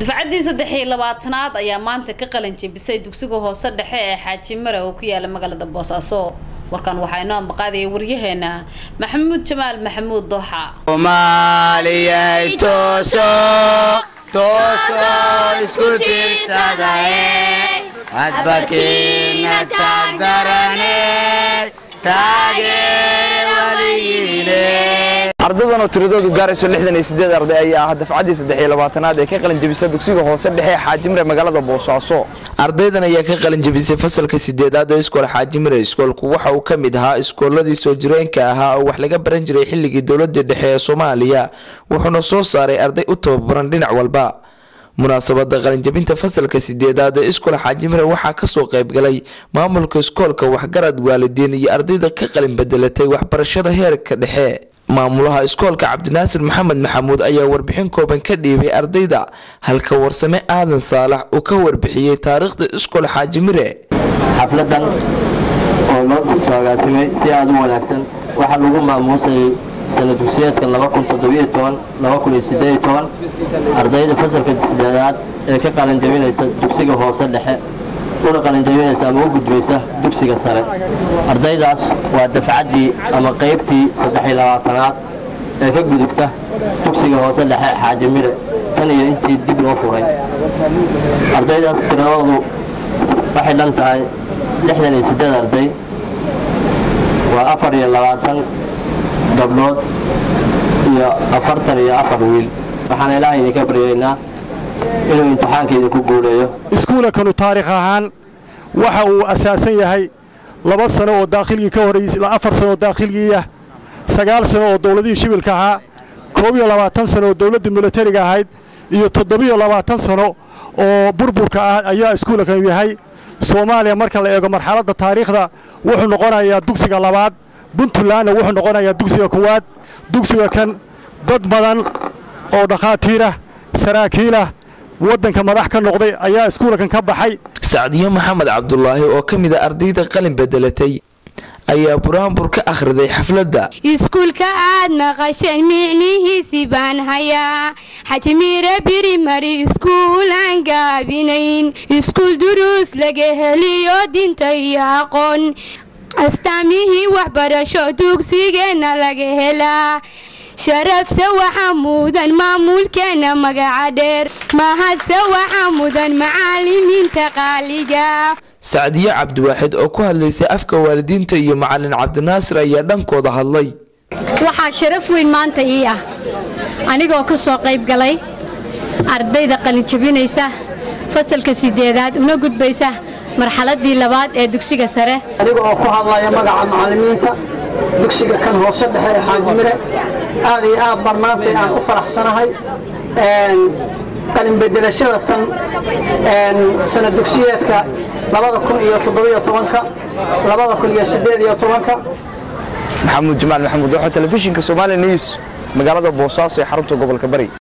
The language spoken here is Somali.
dufcaddii saddex iyo labaatanaad ayaa maanta ka qalin jebisay dugsiga hoose dhexe ee xaaji mare oo ku yaala magaalada boosaaso warkan waxaa inoo ambaqaadaya waryaheena maxamuud jamaal maxamuud dooxa soomaaliyay tooso tooso isku tiirsadae hadbakiina taagdarane taageere waliyiine ardadan oo tiradoodu gaarayso lixdan iyo sideed arday ayaa ah dafcaddii saddex iyo labaatanaad ee ka qalin jebisa dugsiga hoose dhexe xaajimire magaalada boosaaso ardaydan ayaa ka qalin jebisay fasalka sideedaad ee iskool xaajimire iskoolku waxa uu ka mid ahaa iskooladii soo jireenka ahaa oo wax laga baran jiray xilligii dowladii dhexe ee soomaaliya wuxuuna soo saaray arday u tababaran dhinac walba munaasabada qalinjabinta fasalka sideedaad ee iskool xaajimire waxaa kasoo qaybgalay maamulka iskoolka waxgarad waalidiin iyo ardayda ka qalin bedelatay waxbarashada heerka dhexe maamulaha iskoolka cabdinaasir maxamed maxamuud ayaa warbixin kooban ka dhiibay ardayda halka warsame aadan saalax uu ka warbixiyey taariikhda iskool xaajimire xafladan oo loo agaasimay si aada u wanaagsan waxaa lagu maamuusayay sana dugsiyeedka ardayda fasalka sideedaad ee ka qalinjabinaysa dugsiga hoose dhexe una qalinjabinaysa ama u gudbaysa dugsiga sare ardaydaas waa dafcaddii ama qaybtii saddexiy labaatanaad ee ka gudubta dugsiga hoose dhexe xaajimire tan iyo intii dib loo furay ardaydaas tiradoodu waxay dhan tahay lixdan iyo siddeed arday waa afar iyo labaatan gabdhood iyo afartan iyo afar wiil waxaan ilaahay idinka baryaynaa inuu imtixaanka idinku guuleeyo iskuulakanu taarikh ahaan waxa uu asaasan yahay laba sano oo daakhilgii ka horreysay afar sano oo daakhilgiiah sagaal sano oo dowladihii shibilka ahaa koob iyo labaatan sano oo dowladdii milatariga ahayd iyo toddobiyo labaatan sano oo burburka ah ayaa iskuulakanu yahay soomaaliya marka la eego marxaladda taariikhda wuxuu noqonayaa dugsiga labaad puntlandna wuxuu noqonayaa dugsiga koowaad dugsiga kan dad badan oo dhakhaatiirah saraakiilah waddanka madax ka noqday ayaa iskuulakan ka baxay sacdiyo maxamed cabdulaahi oo ka mid a ardayda qalin bedelatay ayaa buraanbur ka akhriday xafladda iskuulka aad maqasheen micnihiisii baan hayaa xajimiire birimari iskuulaan gaabinayn iskuul duruus laga heliyo dinta iyo aqoon astaamihii waxbarasho dugsigeenna laga helaa sharafse waxaa mudan maamulkeenna magaca dheer mahadse waxaa mudan macaalimiinta qaaliga sacdiyo cabdiwaaxid oo ku hadlaysay afka waalidiinta iyo macalin cabdinaasir ayaa dhankooda hadlay waxaa sharaf weyn maanta ii ah anigoo ka soo qayb galay ardayda qalinjabinaysa fasalka sideedaad una gudbaysa marxaladii labaad ee dugsiga sare aniga oo ku hadlaya magaca macalimiinta dugsiga kan hoose dhexe ee xaajimire aad iyo aad baan maanta aan u faraxsanahay qalinbedelashada tan sana dugsiyeedka labada kun iyo toddobiyo tobanka labada kun iyo sideed iyo tobanka maxamuud jamaal maxamuud waxaa telefishinka somaali news magaalada boosaaso ee xarunta gobolka bari